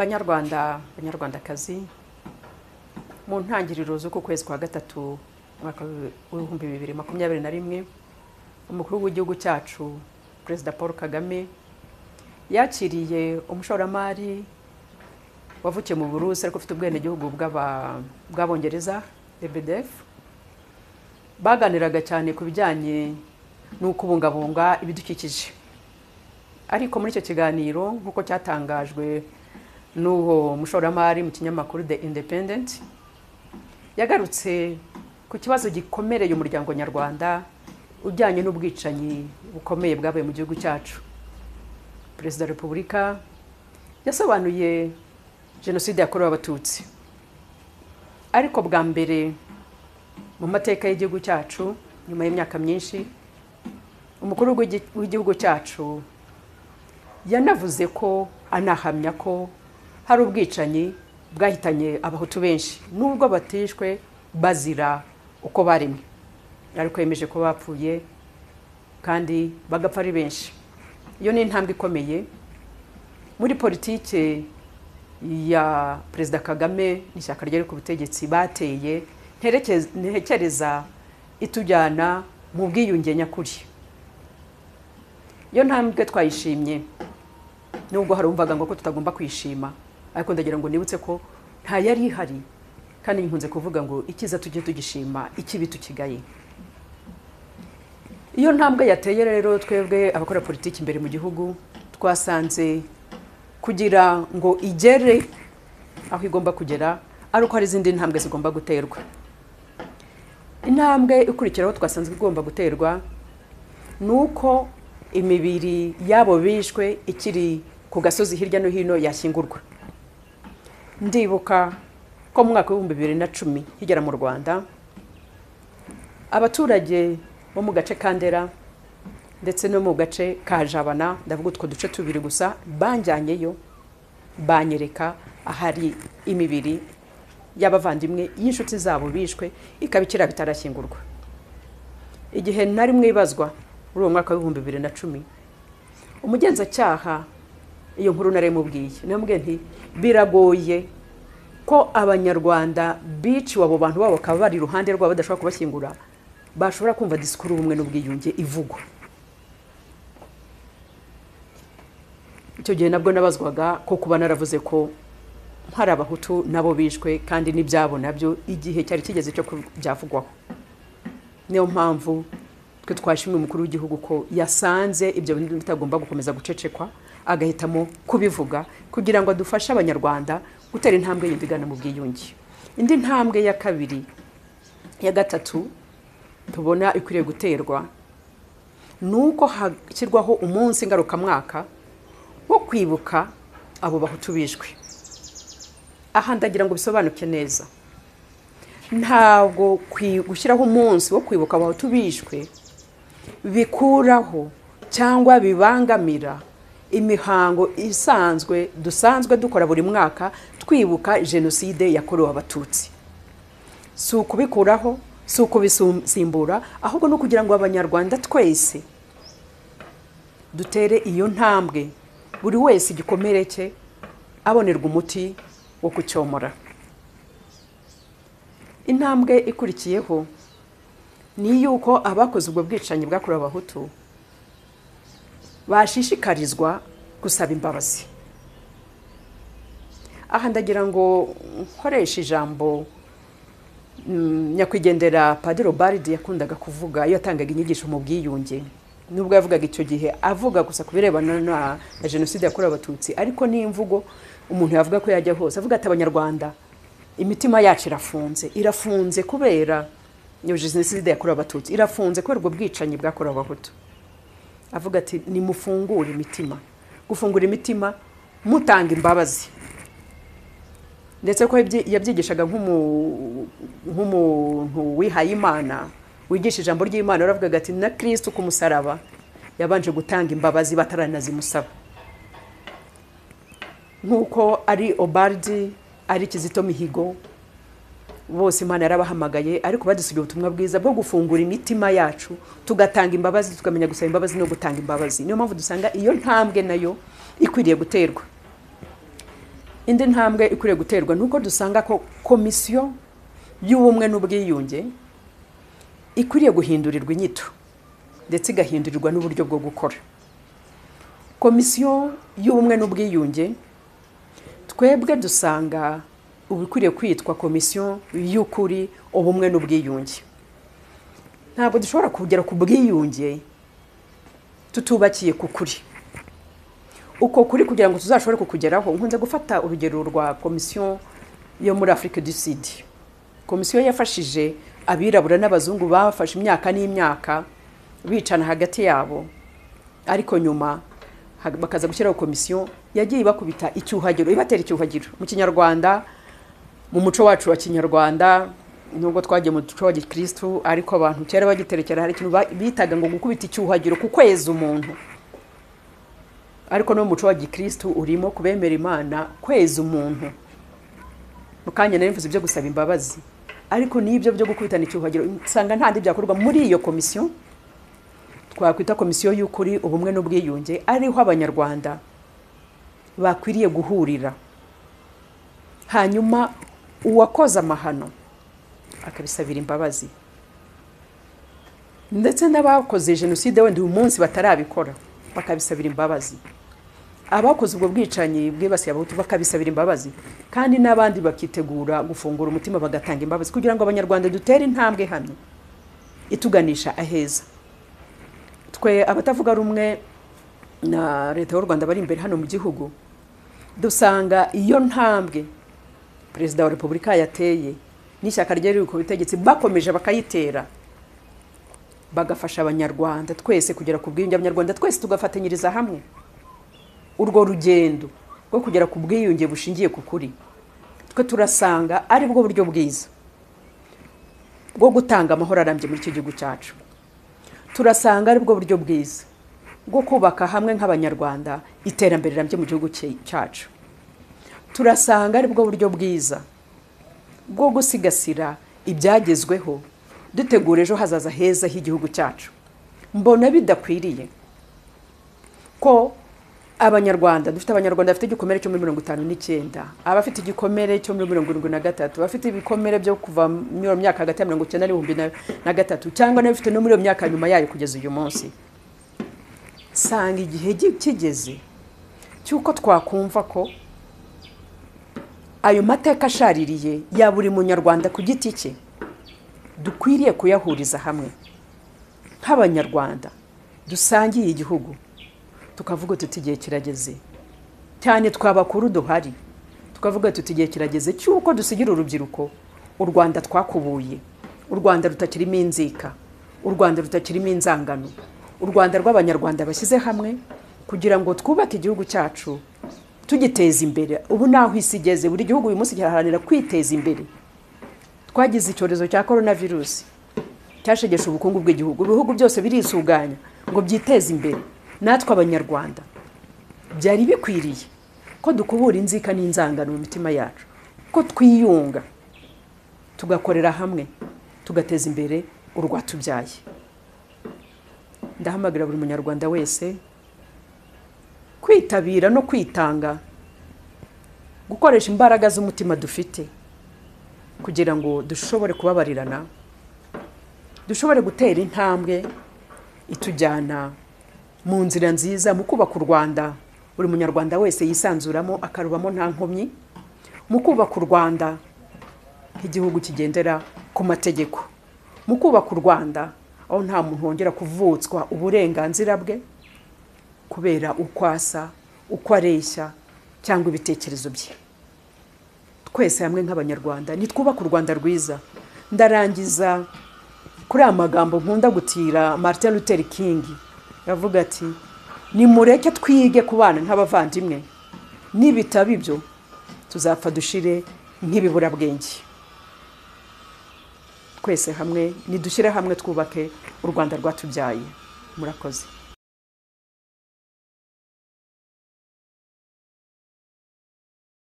banyarwanda banyarwandakazi mu ntangiriro z'uku kwezi kwa gatatu umwaka w'ibihumbi bibiri makumyabiri na rimwe umukuru w'igihugu cyacu perezida paul kagame yakiriye umushoramari wavukiye mu burusi ariko ufite ubwenegihugu bw'aba- bw'abongereza rbdf baganiraga cyane ku bijyanye no kubungabunga ibidukikije ariko muri icyo kiganiro nk'uko cyatangajwe n'uwo mushoramari mu kinyamakuru the independent yagarutse ku kibazo gikomereye umuryango nyarwanda ujyanye n'ubwicanyi bukomeye bwabaye mu gihugu cyacu perezida wa repubulika yasobanuye jenoside yakorewe abatutsi ariko bwa mbere mu mateka y'igihugu cyacu nyuma y'imyaka myinshi umukuru w'igi- w'igihugu cyacu yanavuze ko anahamya ko hari ubwicanyi bwahitanye abahutu benshi nubwo batishwe bazira uko baremwe ariko yemeje ko bapfuye kandi bagapfa ari benshi iyo ni intambwe ikomeye muri politike ya perezida kagame n'ishyaka rye riri ku butegetsi bateye nterekeza- ntekereza itujyana mu bwiyunge nyakuri iyo ntambwe twayishimye nubwo harumvaga ngo ko tutagomba kwishima ariko ndagira ngo nibutse ko nta yari ihari kandi nkunze kuvuga ngo icyiza tujye tugishima ikibi tukigaye iyo ntambwe yateye rero twebwe abakora politiki imbere mu gihugu twasanze kugira ngo igere aho igomba kugera ari uko hari izindi ntambwe zigomba guterwa intambwe ikurikiraho twasanzwe igomba guterwa ni uko imibiri y'abo bishwe ikiri ku gasozi hirya no hino yashyingurwa ndibuka ko mu mwaka w'ibihumbi bibiri na cumi higera mu rwanda abaturage bo mu gace ka ndera ndetse no mu gace ka jabana ndavuga utwo duce tubiri gusa banjyanyeyo banyereka ahari imibiri y'abavandimwe y'inshuti zabo bishwe ikaba ikiri bitarashyingurwa igihe nari mwibazwa muri uwo mwaka w'ibihumbi bibiri na cumi umugenzacyaha iyo nkuru nari mubwiye namubwiye nti biragoye ko abanyarwanda biciwe abo bantu babo bakaba bari iruhande rwabo badashobora kubashyingura bashobora kumva disikuru ubumwe n'ubwiyunge ivugwa icyo gihe nabwo nabazwaga ko kuba naravuze ko hari abahutu nabo bishwe kandi n'ibyabo nabyo igihe cyari kigeze cyo ku- byavugwaho niyo mpamvu twe twashimye umukuru w'igihugu ko yasanze ibyo bintu bitagomba gukomeza gucecekwa agahitamo kubivuga kugira ngo adufashe abanyarwanda gutera intambwe yindi igana mu bwiyunge indi ntambwe ya kabiri ya gatatu tubona ikwiriye guterwa ni uko hashyirwaho umunsi ngarukamwaka wo kwibuka abo bahutu bishwe aha ndagira ngo bisobanuke neza ntabwo kwi- gushyiraho umunsi wo kwibuka abahutu bishwe bikuraho cyangwa bibangamira imihango isanzwe dusanzwe dukora buri mwaka twibuka jenoside yakorewe abatutsi si ukubikuraho si ukubisimbura ahubwo ni ukugira ngo abanyarwanda twese dutere iyo ntambwe buri wese igikomere cye abonerwa umuti wo kucyomora intambwe ikurikiyeho ni yuko abakoze ubwo bwicanyi bwakorewe abahutu bashishikarizwa gusaba imbabazi aha ndagira ngo nkoreshe ijambo mm, nyakwigendera padiri obaridi yakundaga kuvuga iyo yatangaga inyigisho mu bwiyunge nubwo yavugaga icyo gihe avuga gusa ku birebana na na jenoside yakorewe abatutsi ariko n'imvugo umuntu yavuga ko yajya hose avuga ati abanyarwanda imitima yacu irafunze irafunze kubera iyo jenoside yakorewe abatutsi irafunze kubera ubwo bwicanyi bwakorewe abahutu avuga ati nimufungure imitima gufungura imitima mutanga imbabazi ndetse ko yabyi- yabyigishaga nk'umu- nk'umuntu wihaye imana wigisha ijambo ry'imana yaravugaga ati na kirisitu ku musaraba yabanje gutanga imbabazi bataranazimusaba nk'uko ari obardi ari kizito mihigo bose imana yarabahamagaye ariko badusigaye ubutumwa bwiza bwo gufungura imitima yacu tugatanga imbabazi tukamenya gusaba imbabazi no gutanga imbabazi niyo mpamvu dusanga iyo ntambwe nayo ikwiriye guterwa indi ntambwe ikwiriye guterwa ni uko dusanga ko komisiyo y'ubumwe n'ubwiyunge ikwiriye guhindurirwa inyito ndetse igahindurirwa n'uburyo bwo gukora komisiyo y'ubumwe n'ubwiyunge twebwe dusanga ubu ikwiriye kwitwa komisiyo y'ukuri ubumwe n'ubwiyunge ntabwo dushobora kugera ku bwiyunge tutubakiye ku kuri uko kuri kugira ngo tuzashobore kukugeraho nkunze gufata urugero rwa komisiyo yo muri afurika du sud komisiyo yafashije abirabura n'abazungu bafashe imyaka n'imyaka bicana hagati yabo ariko nyuma bakaza gushyiraho komisiyo yagiye ibakubita icyuhagiro ibatera icyuhagiro mu kinyarwanda mu muco wacu wa kinyarwanda nubwo twagiye mu muco wa gikirisitu ariko abantu kera bagiterekera hari ikintu bitaga ngo gukubita icyuhagiro ku kwezi umuntu ariko no mu muco wa gikirisitu urimo kubemera imana kwezi umuntu mu kanya nari mvuze ibyo gusaba imbabazi ariko n'ibyo byo gukubitana icyuhagiro usanga nta ndi byakorwa muri iyo komisiyo twakwita komisiyo y'ukuri ubumwe n'ubwiyunge ariho abanyarwanda bakwiriye guhurira hanyuma uwakoze amahano akabisabira imbabazi ndetse n'abakoze jenoside wenda uyu munsi batarabikora bakabisabira imbabazi abakoze ubwo bwicanyi bwibasiye abahutu bakabisabira imbabazi kandi n'abandi bakitegura gufungura umutima bagatanga imbabazi kugira ngo abanyarwanda dutere intambwe hano ituganisha aheza twe abatavuga rumwe na leta y'u rwanda bari imbere hano mu gihugu dusanga iyo ntambwe perezida wa repubulika yateye n'ishyaka rye riri ku butegetsi bakomeje bakayitera bagafasha abanyarwanda twese kugera ku bwiyunge abanyarwanda twese tugafatanyiriza hamwe urwo rugendo rwo kugera ku bwiyunge bushingiye ku kuri twe turasanga aribwo buryo bwiza bwo gutanga amahoro arambye muri icyo gihugu cyacu turasanga aribwo buryo bwiza bwo kubaka hamwe nk'abanyarwanda iterambere rirambye mu gihugu cyacu turasanga aribwo buryo bwiza bwo gusigasira ibyagezweho dutegura ejo hazaza heza h'igihugu cyacu mbona bidakwiriye ko abanyarwanda dufite abanyarwanda bafite igikomere cyo muri mirongo itanu n'icyenda abafite igikomere cyo muri mirongo irindwi na gatatu abafite ibikomere byo kuva muri iyo myaka hagati ya mirongo icyenda n'ibihumbi na gatatu cyangwa n'abafite no muri iyo myaka nyuma yayo kugeza uyu munsi sanga igihe kigeze cy'uko twakumva ko ayo mateka ashaririye ya buri munyarwanda ku giti cye dukwiriye kuyahuriza hamwe nk'abanyarwanda dusangiye igihugu tukavuga tuti igihe kirageze cyane twabakuru duhari tukavuga tuti igihe kirageze cy'uko dusigira urubyiruko u rwanda twakubuye u rwanda rutakirimo inzika u rwanda rutakirimo inzangano u rwanda rw'abanyarwanda bashyize hamwe kugira ngo twubake igihugu cyacu tugiteza imbere ubu naho isi igeze buri gihugu uyu munsi kiraharanira kwiteza imbere twagize icyorezo cya korona virusi cyashegeshe ubukungu bw'igihugu ibihugu byose birisuganya ngo byiteze imbere natwe abanyarwanda byari bikwiriye ko dukubura inzika n'inzangano mu mitima yacu ko twiyunga tugakorera hamwe tugateza imbere urwatubyaye ndahamagarira buri munyarwanda wese kwitabira no kwitanga gukoresha imbaraga z'umutima dufite kugira ngo dushobore kubabarirana dushobore gutera intambwe itujyana mu nzira nziza mu kubaka u rwanda buri munyarwanda wese yisanzuramo akarubamo nta nkomyi mu kubaka u rwanda nk'igihugu kigendera ku mategeko mu kubaka u rwanda aho nta muntu wongera kuvutswa uburenganzira bwe kubera uko asa uko areshya cyangwa ibitekerezo bye twese hamwe nk'abanyarwanda nitwubake u rwanda rwiza ndarangiza kuri aya magambo nkunda gutira Martin Luther King yavuga ati nimureke twige kubana nk'abavandimwe nibitaba ibyo tuzapfa dushire nk'ibiburabwenge twese hamwe nidushyire hamwe twubake u rwanda rwatubyaye murakoze